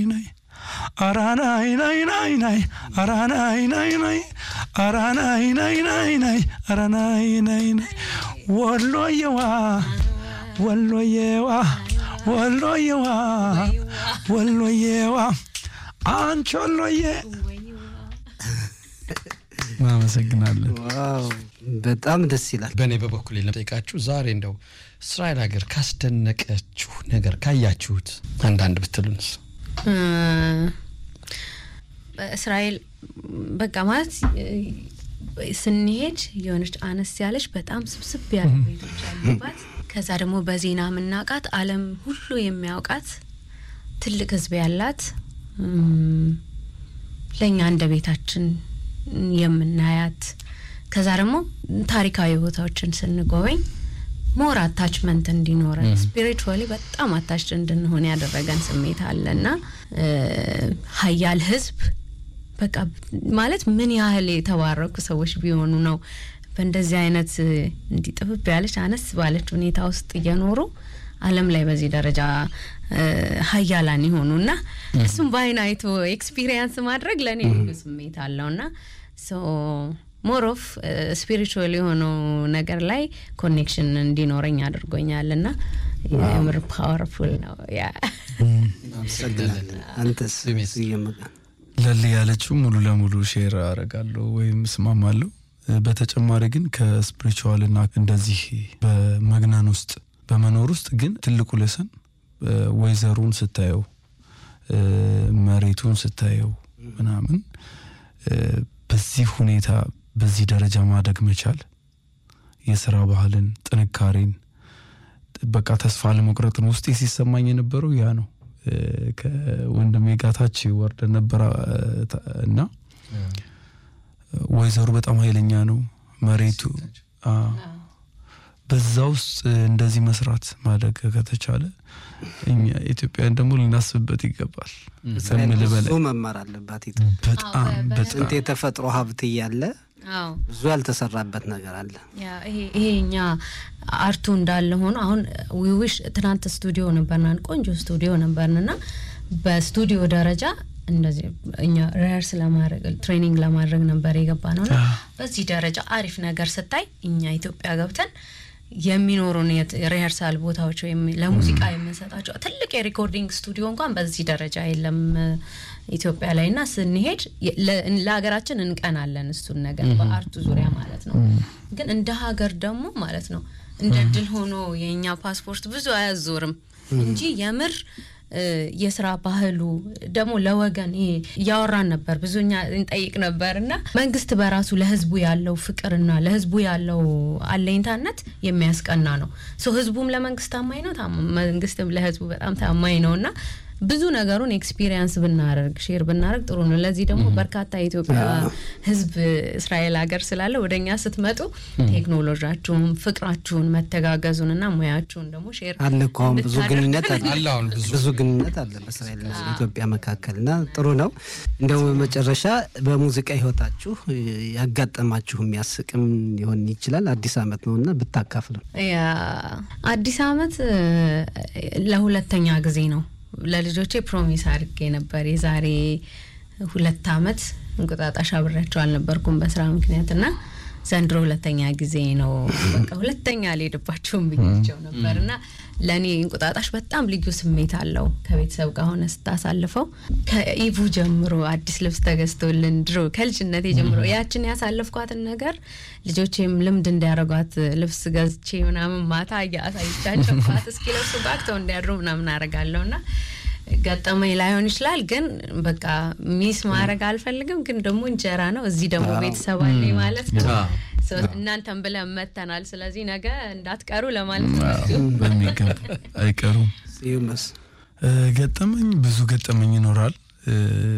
ናይ አራ ናይ ናይ ናይ ናይ አራ ናይ ናይ ናይ አራ ናይ ናይ ናይ ናይ አራ ናይ ናይ ናይ ወሎየዋ ወሎየዋ ወሎየዋ ወሎየዋ አንቺ ወሎዬ እናመሰግናለን። ዋው በጣም ደስ ይላል። በእኔ በበኩል ለጠይቃችሁ ዛሬ እንደው እስራኤል ሀገር ካስደነቀችሁ ነገር ካያችሁት አንዳንድ ብትሉንስ? እስራኤል በቃ ማለት ስንሄድ የሆነች አነስ ያለች በጣም ስብስብ ያሉ ቤቶች ያሉባት ከዛ ደግሞ በዜና የምናውቃት ዓለም ሁሉ የሚያውቃት ትልቅ ሕዝብ ያላት ለእኛ እንደ ቤታችን የምናያት ከዛ ደግሞ ታሪካዊ ቦታዎችን ስንጎበኝ ሞር አታችመንት እንዲኖረን ስፒሪቹዋሊ በጣም አታች እንድንሆን ያደረገን ስሜት አለና ሀያል ህዝብ በቃ ማለት ምን ያህል የተባረኩ ሰዎች ቢሆኑ ነው በእንደዚህ አይነት እንዲህ ጥብብ ያለች አነስ ባለች ሁኔታ ውስጥ እየኖሩ ዓለም ላይ በዚህ ደረጃ ሀያላን የሆኑ እና እሱም በአይን አይቶ ኤክስፒሪየንስ ማድረግ ለእኔ ልዩ ስሜት አለውና ሞር ኦፍ ስፒሪቹዋል የሆነው ነገር ላይ ኮኔክሽን እንዲኖረኝ አድርጎኛል እና የምር ፓወርፉል ነው። ያ አንተስ ስሜት? እየመጣ ለል ያለችው ሙሉ ለሙሉ ሼር አረጋለሁ ወይም እስማማለሁ። በተጨማሪ ግን ከስፒሪቹዋልና እንደዚህ በመግነን ውስጥ በመኖር ውስጥ ግን ትልቁ ለሰን ወይዘሩን ስታየው መሬቱን ስታየው ምናምን በዚህ ሁኔታ በዚህ ደረጃ ማደግ መቻል የስራ ባህልን፣ ጥንካሬን በቃ ተስፋ ለመቁረጥን ውስጤ ሲሰማኝ የነበረው ያ ነው። ከወንድሜ ጋር ታች ወርደን ነበር እና ወይዘሩ በጣም ኃይለኛ ነው መሬቱ አ በዛ ውስጥ እንደዚህ መስራት ማደግ ከተቻለ እኛ ኢትዮጵያውያን ደግሞ ልናስብበት ይገባል። እስራኤል ከምልህ ብዙ በላይ መማር አለባት። ኢትዮጵያ በጣም በጣም ጥንት የተፈጥሮ ሀብት እያለ አዎ ብዙ ያልተሰራበት ነገር አለ። ያ ይሄ ይሄ እኛ አርቱ እንዳለ ሆኖ አሁን ዊዊሽ ትናንት ስቱዲዮ ነበርናን ቆንጆ ስቱዲዮ ነበርንና በስቱዲዮ ደረጃ እንደዚህ እኛ ሪሀርስ ለማድረግ ትሬኒንግ ለማድረግ ነበር የገባ ነውና በዚህ ደረጃ አሪፍ ነገር ስታይ እኛ ኢትዮጵያ ገብተን የሚኖሩን የሪሀርሳል ቦታዎች ወይም ለሙዚቃ የምንሰጣቸው ትልቅ የሪኮርዲንግ ስቱዲዮ እንኳን በዚህ ደረጃ የለም ኢትዮጵያ ላይ እና ስንሄድ ለ- ለሀገራችን እንቀናለን እሱን ነገር በአርቱ ዙሪያ ማለት ነው። ግን እንደ ሀገር ደግሞ ማለት ነው እንደ ድል ሆኖ የእኛ ፓስፖርት ብዙ አያዞርም እንጂ የምር እ፣ የስራ ባህሉ ደግሞ ለወገን ይሄ እያወራን ነበር ብዙ እኛ እንጠይቅ ነበር እና መንግስት በራሱ ለህዝቡ ያለው ፍቅርና ለህዝቡ ያለው አለኝታነት የሚያስቀና ነው። ሶ ህዝቡም ለመንግስት ታማኝ ነው፣ ታማ- መንግስትም ለህዝቡ በጣም ታማኝ ነው እና ብዙ ነገሩን ኤክስፒሪየንስ ብናደርግ ሼር ብናደርግ ጥሩ ነው። ለዚህ ደግሞ በርካታ የኢትዮጵያ ህዝብ እስራኤል ሀገር ስላለ ወደ እኛ ስትመጡ ቴክኖሎጂያችሁን፣ ፍቅራችሁን፣ መተጋገዙን እና ሙያችሁን ደግሞ ሼር አለ እኮ አሁን ብዙ እንድታደርጉ ግንኙነት አለ አለ አሁን ብዙ ብዙ ግንኙነት አለ በእስራኤል እና በኢትዮጵያ መካከል እና ጥሩ ነው። እንደው በመጨረሻ በሙዚቃ ህይወታችሁ ያጋጠማችሁ የሚያስቅም ሊሆን ይችላል አዲስ አመት ነው እና ብታካፍሉ ያ አዲስ አመት እ፣ ለሁለተኛ ጊዜ ነው ለልጆቼ ፕሮሚስ አድርጌ ነበር። የዛሬ ሁለት አመት እንቁጣጣሽ አብሬያቸው አልነበርኩም በስራ ምክንያት እና ዘንድሮ ሁለተኛ ጊዜ ነው። በቃ ሁለተኛ አልሄድባቸውም ብያቸው ነበር እና ለእኔ እንቁጣጣሽ በጣም ልዩ ስሜት አለው። ከቤተሰብ ጋር ሆነ ስታሳልፈው ከኢቭ ጀምሮ አዲስ ልብስ ተገዝቶልን ድሮ ከልጅነቴ ጀምሮ ያችን ያሳለፍኳትን ነገር ልጆቼም ልምድ እንዲያደርጓት ልብስ ገዝቼ ምናምን ማታ እያሳይቻቸው ባት እስኪ ለብሱ ባክተው እንዲያድሩ ምናምን አደርጋለሁ እና ገጠመኝ ላይሆን ይችላል፣ ግን በቃ ሚስ ማድረግ አልፈልግም። ግን ደግሞ እንጀራ ነው፣ እዚህ ደግሞ ቤተሰብ አለኝ ማለት ነው። ሶ እናንተን ብለን መተናል። ስለዚህ ነገ እንዳትቀሩ ለማለት ነው። በሚገባ አይቀሩም። ስዩምስ እ፣ ገጠመኝ ብዙ ገጠመኝ ይኖራል። እ፣